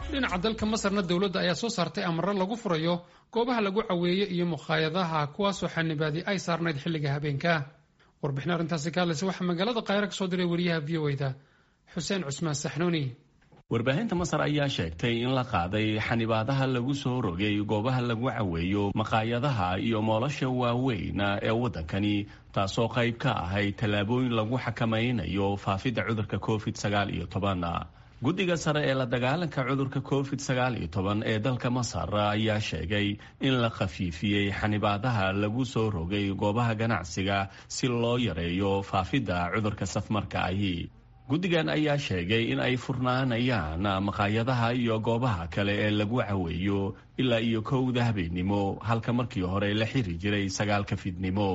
dhinaca dalka masarna dowladda ayaa soo saartay amaro lagu furayo goobaha lagu caweeyo iyo mukhaayadaha kuwaasoo xanibaadi ay saarnayd xilliga habeenka warbixin arrintaasi ka hadlaysa waxaa magaalada kaahira ka soo diray wariyaha v o da xuseen cusmaan saxnuuni warbaahinta masar ayaa sheegtay in la qaaday xanibaadaha lagu soo rogay goobaha lagu caweeyo maqaayadaha iyo moolasha waaweyn ee waddankani taasoo qayb ka ahayd tallaabooyin lagu xakamaynayo faafidda cudurka covid sagaal iyo toban guddiga sare ee la dagaalanka cudurka covid sagaal iyo toban ee dalka masar ayaa sheegay in la khafiifiyey xanibaadaha lagu soo rogay goobaha ganacsiga si loo yareeyo faafidda cudurka safmarka ahi guddigan ayaa sheegay in ay furnaanayaan maqaayadaha iyo goobaha kale ee lagu caweeyo ilaa iyo kowda habeennimo halka markii hore la xiri jiray sagaalka fidnimo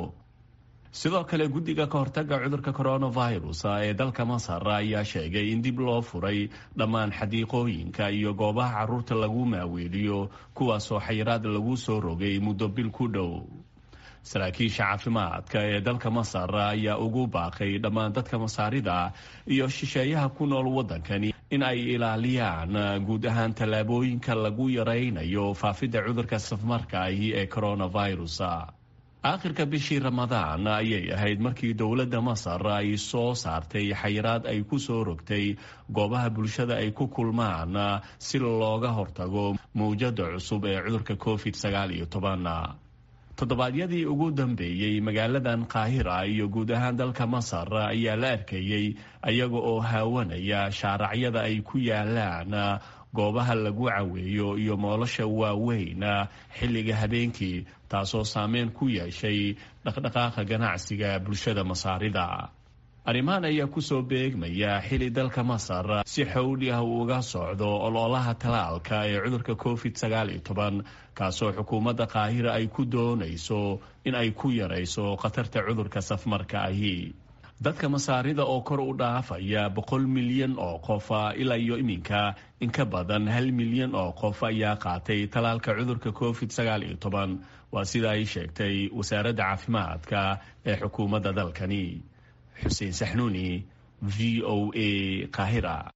sidoo kale guddiga ka hortaga cudurka coronavirus ee dalka masar ayaa sheegay in dib loo furay dhammaan xadiiqooyinka iyo goobaha caruurta lagu maaweeliyo kuwaasoo xayiraad lagu soo rogay muddo bil ku dhow saraakiisha caafimaadka ee dalka masar ayaa ugu baaqay dhammaan dadka masaarida iyo shisheeyaha ku nool waddankani in ay ilaaliyaan guud ahaan tallaabooyinka lagu yaraynayo faafidda cudurka safmarka ahi ee coronavirus aakhirka bishii ramadaan ayay ahayd markii dowladda masar ay soo saartay xayiraad ay ku soo rogtay goobaha bulshada ay ku kulmaan si looga hortago mawjada cusub ee cudurka covid sagaal iyo toban toddobaadyadii ugu dambeeyey magaaladan kaahira iyo guud ahaan dalka masar ayaa la arkayey ayaga oo haawanaya shaaracyada ay ku yaalaan goobaha lagu caweeyo iyo moolasha waaweyn xilliga habeenkii taasoo saameyn ku yeeshay dhaqdhaqaaqa ganacsiga bulshada masaarida arrimahan ayaa kusoo beegmaya xili dalka masar si xowli ah uu uga socdo ololaha talaalka ee cudurka covid sagaal iyo toban kaasoo xukuumadda kaahira ay ku doonayso in ay ku yarayso khatarta cudurka safmarka ahi dadka masaarida oo kor u dhaafaya boqol milyan oo qof ilaa iyo iminka in ka badan hal milyan oo qof ayaa qaatay talaalka cudurka covid sagaal iyo toban waa sida ay sheegtay wasaaradda caafimaadka ee xukuumadda dalkani xuseen saxnuuni v o a kahira